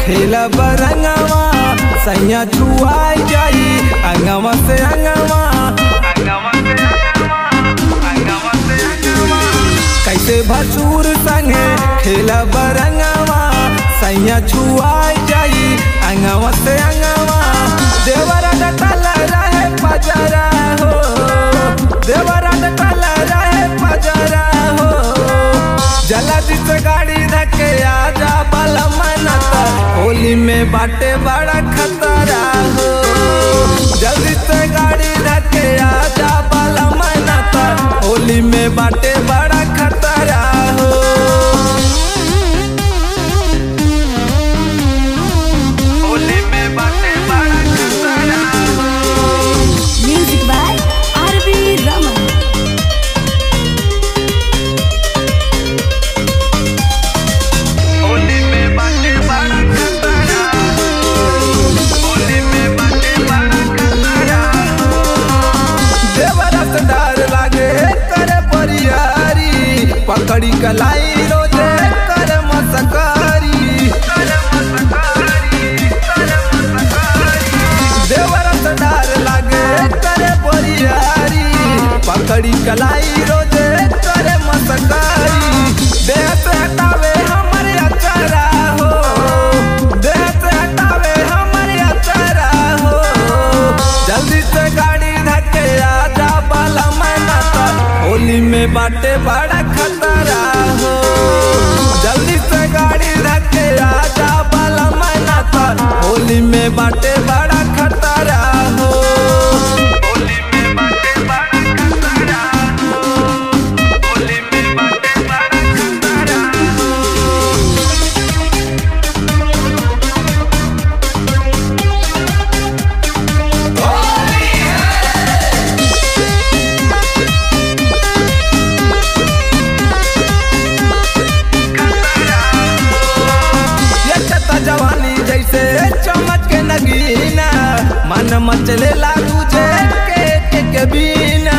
खेला बरंगवा सैया छुआई जाई अंगवा से अंगवा कैसे भसूर संगे खेला बरंगवा सैया छुआई जाई अंगवा से अंगवा देवरा डटल रहे पजरा हो देवरा डटल रहे पजरा हो जल्दी से गाड़ी धके आजा बल मनता होली में बाटे बड़ा खतरा हो जल्दी से गाड़ी धके आजा बल मनता होली में बाटे बड़ा खतरा हो होली में बाटे बड़ा खतरा Music by R.B. Raman. Holi में बाटे बड़ा खतरा होली में बाटे बड़ा खतरा देवरस डर लागे करे परियारी पकड़ी कलाई रोजे करे मसकारी देवरस डर लागे करे परियारी पकड़ी कलाई रोजे करे मसकारी देह से हटावे हमारे अचारा हो देह से हटावे हमारे अचारा हो जल्दी से गाड़ी धके आजा बाला मैना होली में बाटे बड़ा खतरा हो जल्दी से गाड़ी धके आजा बाला मैना होली में बाटे बड़ा खतरा हो होली में बाटे बड़ा खतरा हो होली में बाटे बड़ा खतरा ये चता जवानी जैसे चमक के नगीना मन मचलेला तुझे के के के बिना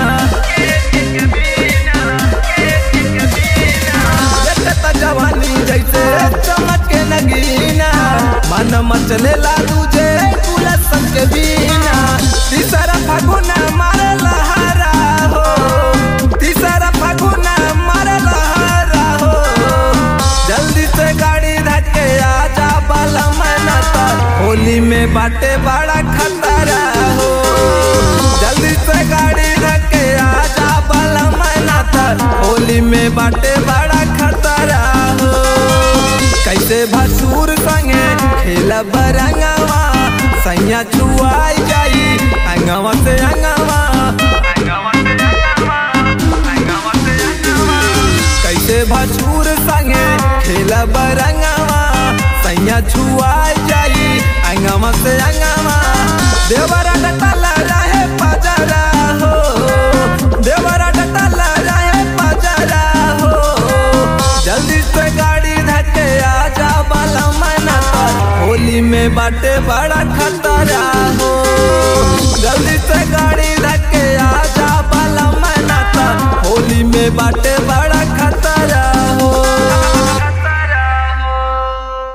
ये चता जवानी जैसे चमक के नगीना मन मचलेला तुझे पुलस के बिना तीसरा फागुना मारे लहारा हो तीसरा फागुना मारे लहारा हो जल्दी से गाड़ी धके आजा बाला मना होली में बाटे बड़ा खतरा हो जल्दी से गाड़ी धके आजा बाला मना होली में बाटे बड़ा खतरा हो कैसे भसूर संगे खेला बरंगवा सैया छुआई जाई अंगवा से अंगवा कैसे भसूर संगे खेला बरंगवा सैया छुआई जाई अंगवा से अंगवा देवरा डटल रहे पजरा हो देवरा डटल रहे पजरा हो जल्दी से गाड़ी धके आजा बाला मना होली में बाटे बड़ा खतरा